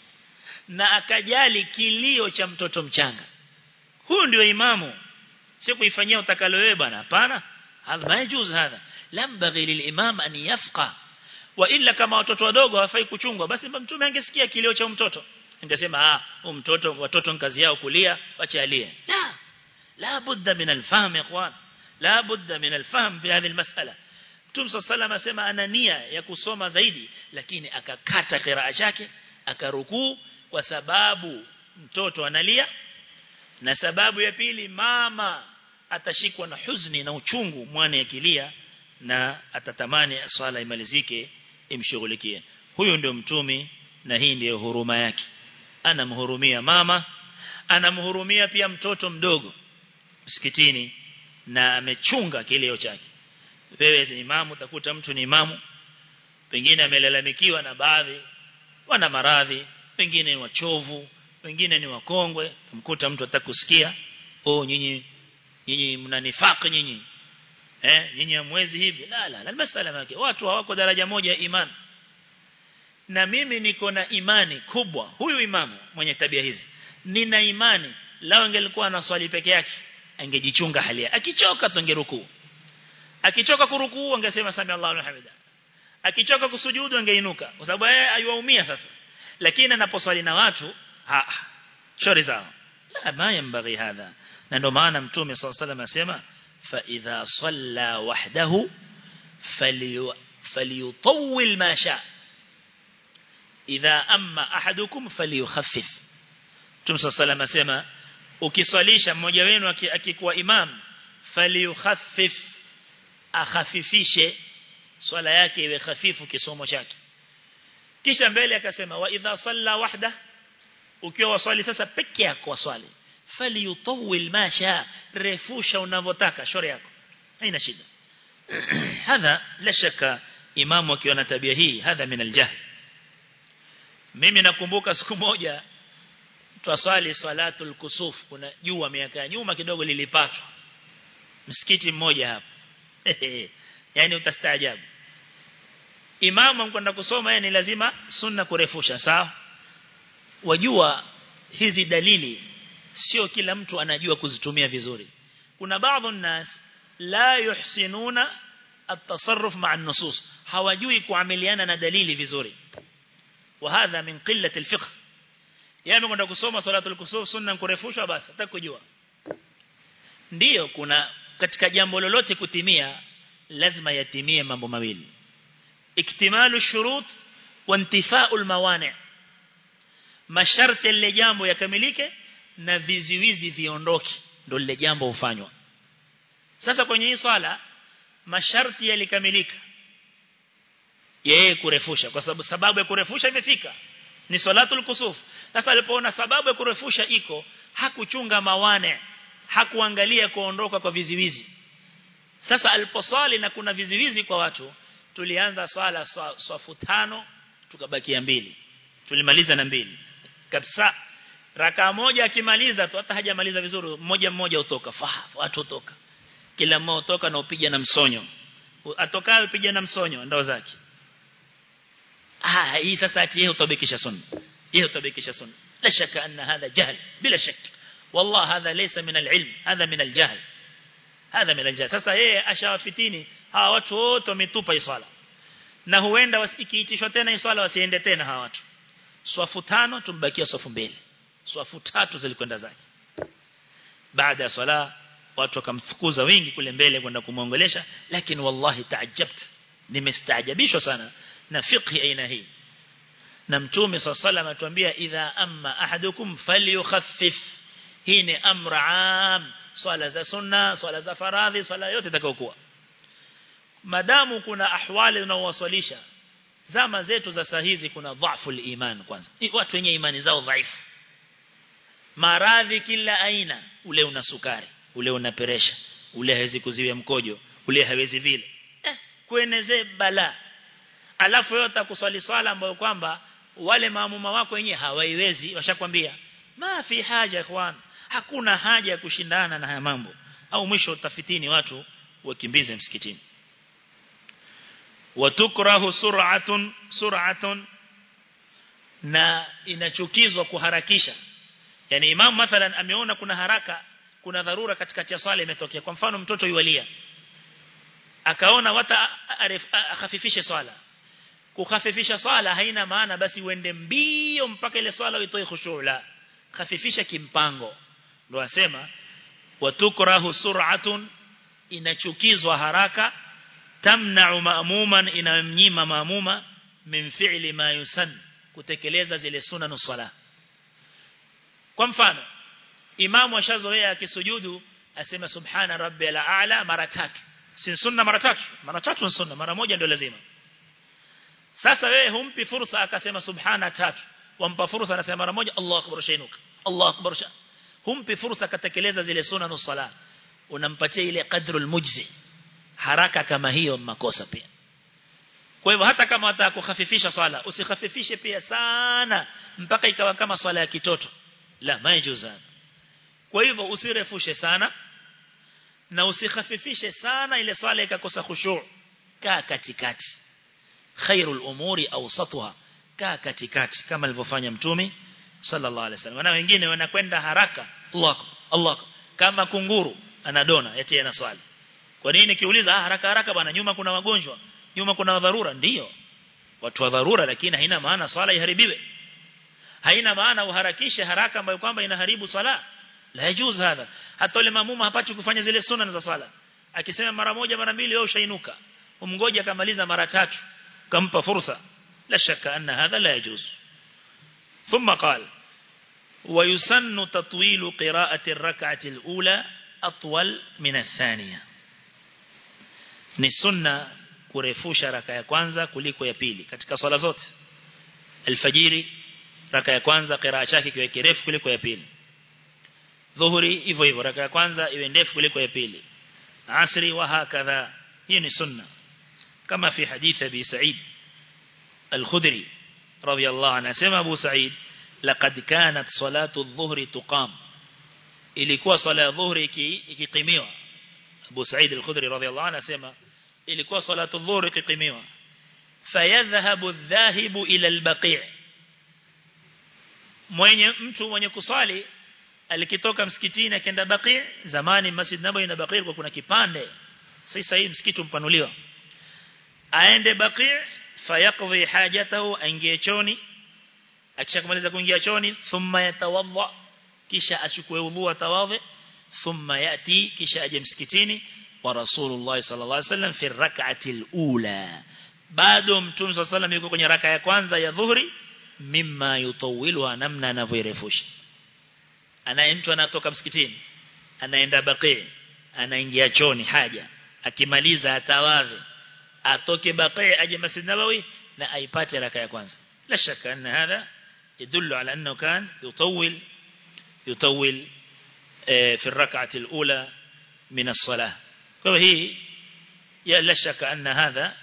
na akajali kilio cha mtoto mchanga huyu ndio imamu si kuifanyia utakalo wewe bwana hapana hadha majuz hadha lambaghi lilimam an yafqa wa illa kama watoto wadogo hawafai kuchungwa basi mtume angesikia kilio cha mtoto angesema ah mtoto watoto kazi yao kulia wacha alie la la budda min alfahm ikhwan la budda min alfahm fi hadhihi almas'ala Mtume sallallahu asema ana nia ya kusoma zaidi lakini akakata qiraa chake akarukuu kwa sababu mtoto analia na sababu ya pili mama atashikwa na huzuni na uchungu mwana akilia na atatamani swala imalizike imshughulikie huyu ndio mtumi na hii ndiyo huruma yake anamhurumia mama anamhurumia pia mtoto mdogo msikitini na amechunga kilio chake wewe ni imamu utakuta mtu ni imamu pengine amelalamikiwa na baadhi wana maradhi wengine ni wachovu wengine ni wakongwe mkuta mtu atakusikia oh nyinyi nyinyi mnanifaka nyinyi eh nyinyi mwezi hivi la la la masala yake watu hawako daraja moja ya imani na mimi niko na imani kubwa huyu imamu mwenye tabia hizi nina imani lao angelikuwa na swali peke yake angejichunga hali yake akichoka tungerukuu akichoka kurukuu angesema sami Allahu hamida akichoka kusujudu angeinuka kwa sababu yeye ayuaumia sasa lakini anaposwali na watu ah shori zao la ma yambaghi hadha na ndio maana mtume صلى الله عليه وسلم asema fa idha salla wahdahu falyutawwil ma sha idha amma ahadukum falyukhaffif mtume صلى الله عليه وسلم asema ukiswalisha mmoja wenu akikuwa imam falyukhaffif akhafifishe swala yake iwe hafifu kisomo chake kisha mbele akasema wa idha salla wahda ukiwa waswali sasa peke yako waswali falyutawil ma sha refusha unavyotaka shauri yako haina shida hadha la shaka imamu akiwa na tabia hii hadha min aljahl mimi nakumbuka siku moja twaswali salatul kusuf kuna jua miaka ya nyuma kidogo lilipatwa msikiti mmoja hapa yani utastaajabu imamu kwenda kusoma yeye ni lazima sunna kurefusha sawa wajua hizi dalili sio kila mtu anajua kuzitumia vizuri kuna baadhi nas la yuhsinuna التصرف مع النصوص hawajui kuamiliana na dalili vizuri وهذا من قلة الفقه yeye kwenda kusoma salatul kusuf sunna kurefushwa basi atakujua ndiyo kuna katika jambo lolote kutimia lazima yatimie mambo mawili iktimalu shurut wa intifau almawani masharti lile jambo yakamilike na viziwizi viondoke ndio lile jambo hufanywa sasa kwenye hii swala masharti yalikamilika yeye kurefusha kwa sababu sababu ya kurefusha imefika ni salatul kusuf sasa alipoona sababu ya kurefusha iko hakuchunga mawane hakuangalia kuondoka kwa viziwizi sasa aliposwali na kuna viziwizi kwa watu tulianza swala swafu tano tukabakia mbili tulimaliza na mbili kabisa raka moja akimaliza tu hata hajamaliza vizuri mmoja mmoja utoka fa watu utoka kila mmoja utoka na upija na msonyo atokayo upija na msonyo ndao zake ah hii sasa ati yeye utabikisha sunna yeye utabikisha sunna la shaka anna hadha jahl bila shak والله هذا ليس من العلم هذا من الجهل هذا من الجهل sasa yeye ashawafitini hawa watu wote wametupa iswala na huenda ikiitishwa tena iswala wasiende tena hawa watu swafu tano tumbakia swafu mbili swafu tatu zilikwenda zake baada ya swala watu wakamfukuza wengi kule mbele kwenda kumuongelesha lakini wallahi taajabt nimestaajabishwa sana na fiqhi aina hii na mtume sallallahu atuambia idha amma ahadukum falyukhaffif hii ni amra am swala za sunna swala za faradhi swala yote itakayokuwa madamu kuna ahwali unaowaswalisha zama zetu za saa hizi kuna dhaifu iman kwanza watu wenye imani zao dhaifu maradhi kila aina ule una sukari ule una peresha ule hawezi kuziwia mkojo ule hawezi vile eh, kuenezee bala alafu yote kuswali swala ambayo kwamba wale maamuma wako wenyewe hawaiwezi washakwambia ma fi haja ikhwan hakuna haja ya kushindana na haya mambo au mwisho utafitini watu wakimbize msikitini watukrahu sur'atun sur'atun na inachukizwa kuharakisha yani imam mathalan ameona kuna haraka kuna dharura katikati ya swala imetokea kwa mfano mtoto yualia akaona wata akhafifishe swala kukhafifisha swala haina maana basi uende mbio mpaka ile swala uitoe khushu' la khafifisha kimpango ndio asema watukrahu sur'atun inachukizwa haraka tamna'u ma'muman inamnyima ma'muma min fi'li ma yusan kutekeleza zile sunanu sala kwa mfano imamu ashazoea akisujudu asema subhana rabbil a'la mara tatu si sunna mara tatu mara tatu sunna mara moja ndio lazima sasa wewe humpi fursa akasema subhana tatu wampa fursa anasema mara moja Allahu akbar shainuka Allahu akbar sha humpi fursa katekeleza zile sunanu sala unampatia ile qadrul mujzi haraka kama hiyo makosa pia kwa hivyo hata kama unataka kukhafifisha swala usikhafifishe pia sana mpaka ikawa kama swala ya kitoto la majuza kwa hivyo usirefushe sana na usikhafifishe sana ile swala ikakosa khushu' kaa katikati khairul umuri awsatuha kaa katikati kama alivyofanya mtume sallallahu alaihi wasallam na wengine wanakwenda haraka Allah Allah kama kunguru anadona eti ana swali kwa nini kiuliza ah, haraka haraka bwana nyuma kuna wagonjwa nyuma kuna dharura ndiyo watu wa dharura lakini haina maana swala iharibiwe haina maana uharakishe haraka ambayo kwamba inaharibu swala la yajuz hadha hata yule mamuma hapati kufanya zile sunna za swala akisema mara moja mara mbili wewe ushainuka umngoje akamaliza mara tatu kampa fursa la shaka anna hadha la yajuz ثم قال ويسن تطويل قراءة الركعة الأولى أطول من الثانية ni sunna kurefusha raka ya kwanza kuliko ya pili katika swala zote alfajiri raka ya kwanza qiraa chake kiwe kirefu kuliko ya pili dhuhuri hivyo hivyo raka ya kwanza iwe ndefu kuliko ya pili asri wa hakadha hii ni sunna kama fi hadith abi sa'id al-khudri radiyallahu anhu sema abu sa'id laqad kanat salatu adh-dhuhri tuqam ilikuwa swala ya dhuhri ikikimiwa Abu Sa'id al-Khudri radhiyallahu anhu anasema ilikuwa salatu dhuhur ikikimiwa fayadhhabu adh-dhahibu ila al-baqi' mwenye mtu mwenye kusali alikitoka msikitini akaenda baqi' zamani Masjid Nabawi na baqi' kwa kuna kipande sasa hii msikiti umpanuliwa aende baqi' fayaqdi hajatahu aingie choni akishakumaliza kuingia choni thumma yatawadha kisha achukue udhu atawadhi thumma yati kisha aje msikitini wa rasulullah sallallahu alaihi wasallam fi rak'ati al-ula bado mtume sallallahu alaihi yuko kwenye raka ya kwanza ya dhuhri mimma yutawilu namna anavyorefusha anaye mtu anatoka msikitini anaenda baqi anaingia choni haja akimaliza atawadhi atoke baqi aje masjid nabawi na aipate raka ya kwanza la shaka anna hadha يدل على أنه كان يطول يطول في الركعة الأولى من الصلاة فهي لا شك أن هذا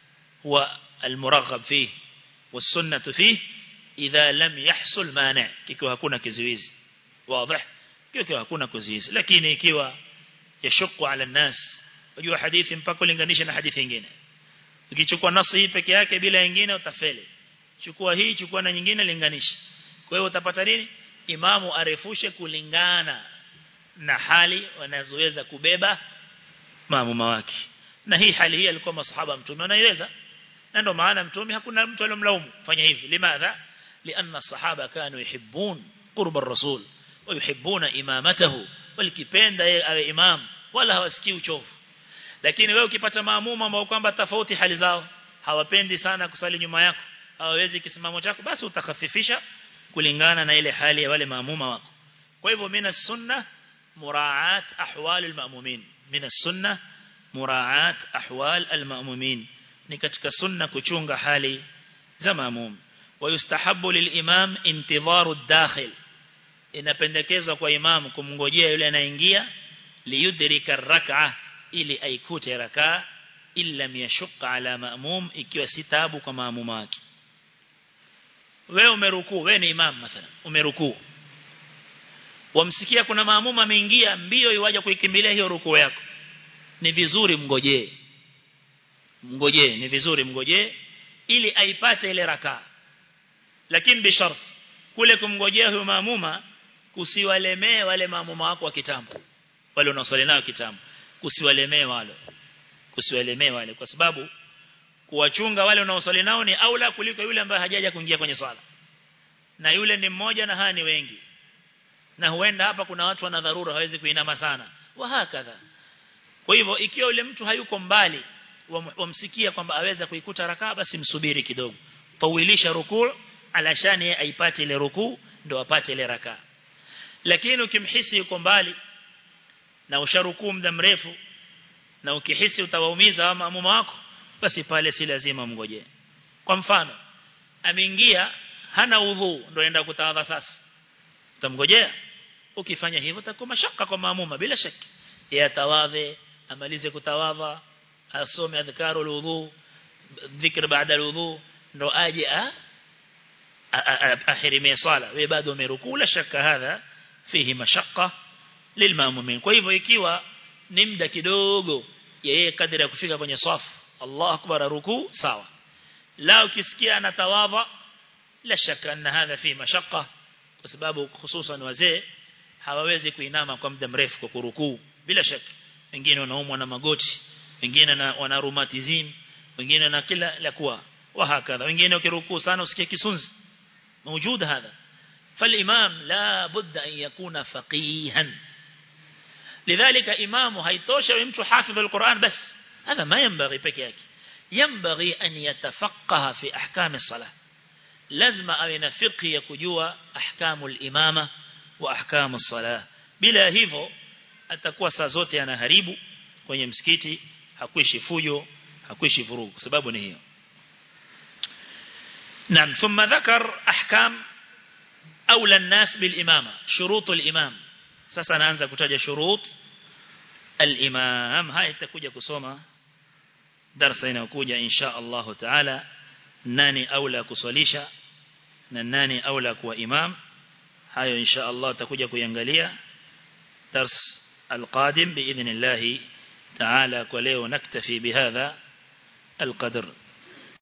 هو المرغب فيه والسنة فيه إذا لم يحصل مانع كيكو هكونا كزويز واضح كيكو هكونا كزويز لكن ikiwa يشق على الناس wajua hadithi mpaka ulinganisha na hadithi nyingine ukichukua nasi hii peke yake bila nyingine utafeli chukua hii chukua na nyingine linganisha kwa hiyo utapata nini imamu arefushe kulingana na hali wanazoweza kubeba maamuma wake na hii hali hii alikuwa masahaba mtume wanaiweza na ndio maana mtume hakuna mtu aliyomlaumu fanya hivi limadha lianna الصحابه كانوا يحبون قرب الرسول ويحبون امامته walikipenda yeye awe imam wala hawasikii uchovu lakini wewe ukipata maamuma ambao kwamba tofauti hali zao hawapendi sana kusali nyuma yako hawawezi kisimamo chako basi utakhafifisha kulingana na ile hali ya wale maamuma wako kwa hivyo mina sunna muraat ahwal almaamumin mina sunna muraat ahwal almaamumin ni katika sunna kuchunga hali za maamum wayustahabu lilimam intidharu ad-dakhil inapendekezwa kwa imam kumngojea yule anaingia liyudrika rak'a ili aikute rakaa illa yashqa ala maamum ikiwa si taabu kwa maamuma wake wewe umerukuu wewe ni imam mathalan umerukuu wamsikia kuna maamuma ameingia mbio iwaje kuikimbilia hiyo rukuu yako ni vizuri mngojee mngojee ni vizuri mngojee ili aipate ile rakaa lakini bishart kule kumngojea huyo maamuma kusiwalemee wale maamuma wako wa kitambo wale unaosali nao kitambo kusiwalemee wale kusiwalemee wale kwa sababu kuwachunga wale unaosali nao ni aula kuliko yule ambaye hajaja kuingia kwenye swala na yule ni mmoja na haa ni wengi na huenda hapa kuna watu wana dharura hawezi kuinama sana wa hakadha kwa hivyo ikiwa yule mtu hayuko mbali wamsikia kwamba aweza kuikuta rakaa basi msubiri kidogo tawilisha rukuu alashani aipate ile rukuu ndio apate ile rakaa lakini ukimhisi yuko mbali na usharukuu muda mrefu na ukihisi utawaumiza maamuma wako basi pale si lazima mngoje kwa mfano ameingia hana udhu ndio anaenda kutawadha sasa utamngojea ukifanya hivyo utakuwa mashaka kwa maamuma bila shaki yatawadhe amalize kutawadha asome adhkaru alwudu dhikr baada alwudu ndo aje a ahirimie sala wewe bado umerukuu la shaka hadha fihi mashaka lilmaamumin kwa hivyo ikiwa ni muda kidogo yeye kadri ya kufika kwenye safu Allah akbar ruku sawa la ukisikia anatawadha la shaka anna hadha fi mashaqqa kwa sababu hususan wazee hawawezi kuinama kwa muda mrefu kwa kurukuu bila shaka wengine wanaumwa na magoti wengine wana rheumatism wengine na kila la kuwa wa hakadha wengine ukirukuu sana usikie kisunzi موجود هذا فالإمام لا بد أن يكون فقيها لذلك إمامه هيتوشى ويمتو حافظ القرآن بس هذا ما ينبغي بكيك ينبغي أن يتفقه في أحكام الصلاة لازم أن فقه يكجوا أحكام الإمامة وأحكام الصلاة بلا هيفو atakuwa saa zote anaharibu kwenye msikiti hakuishi fujo hakuishi vurugu sababu ni hiyo نعم ثم ذكر أحكام أولى الناس بالإمامة شروط الإمام sasa naanza kutaja shurut al-imam haya itakuja kusoma darasa inayokuja insha Allah taala nani aula kuswalisha na nani aula kuwa imam hayo insha Allah tutakuja kuiangalia dars القادم بإذن الله تعالى وليو نكتفي بهذا القدر